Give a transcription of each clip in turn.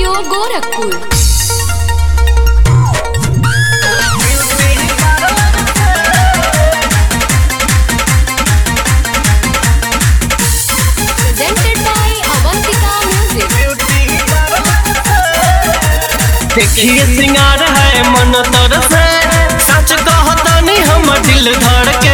Studio Gorakhpur presented by Avantika Music. देखिए सिंगार है मन तर से सच कहतानी हम दिल धड़ के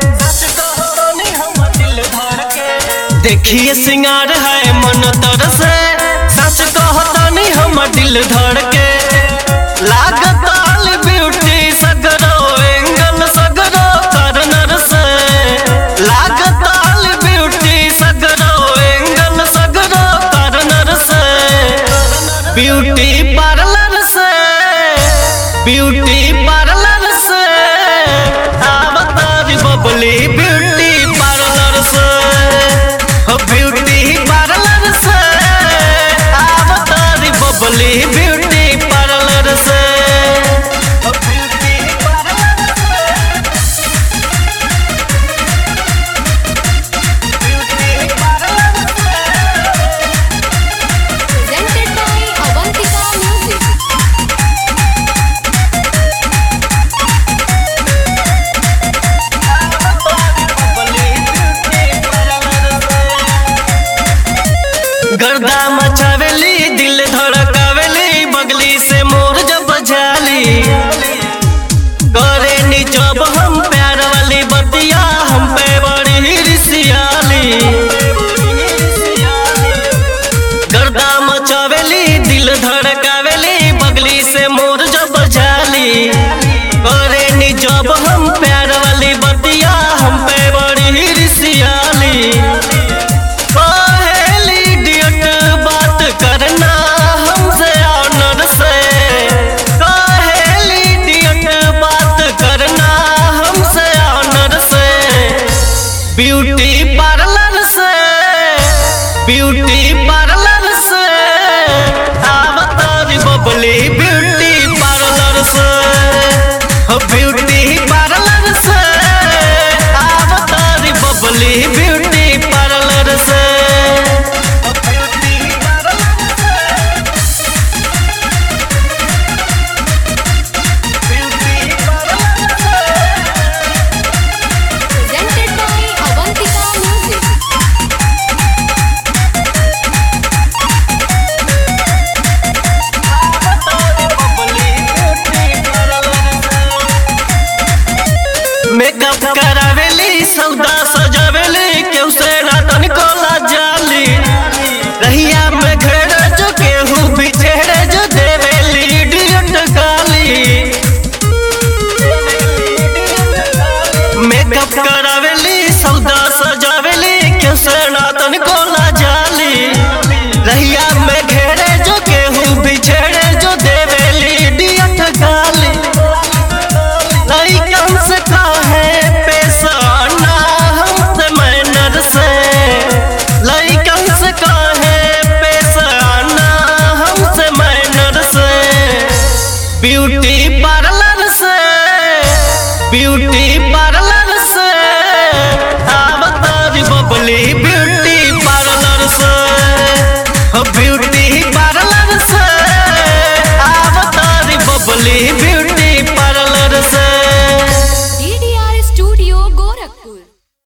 देखिए सिंगार है मन तर से सच कहतानी हम दिल धड़ के लागताल ब्यूटी सगरो एंगल सगरो करनर से लागताल ब्यूटी सगरो एंगल सगरो करनर से ब्यूटी पार्लर से ब्यूटी पार्लर से आवतारी बबली ब्यूटी पार्लर से हो ब्यूटी पार्लर से आवतारी बबली ब्यूटी पार्लर से हो ब्यूटी पार्लर से ब्यूटी पार्लर से Presented by Avantika Music. गर्दा मचावेली दिल धड़कावेली बगली से मोर जब जाली करे नी जब हम प्यार वाली बतिया हम पे बड़ी रिसियाली गर्दा मचावेली दिल धड़कावेली बगली से मोर जब जाली करे नी जब हम प्यार वाली बतिया हम पे बड़ी रिसियाली पहली डियट बात करना हमसे ऑनर से पहली डियट बात करना हमसे ऑनर से ब्यूटी पार्लर से ब्यूटी पार्लर से आवतारी बबली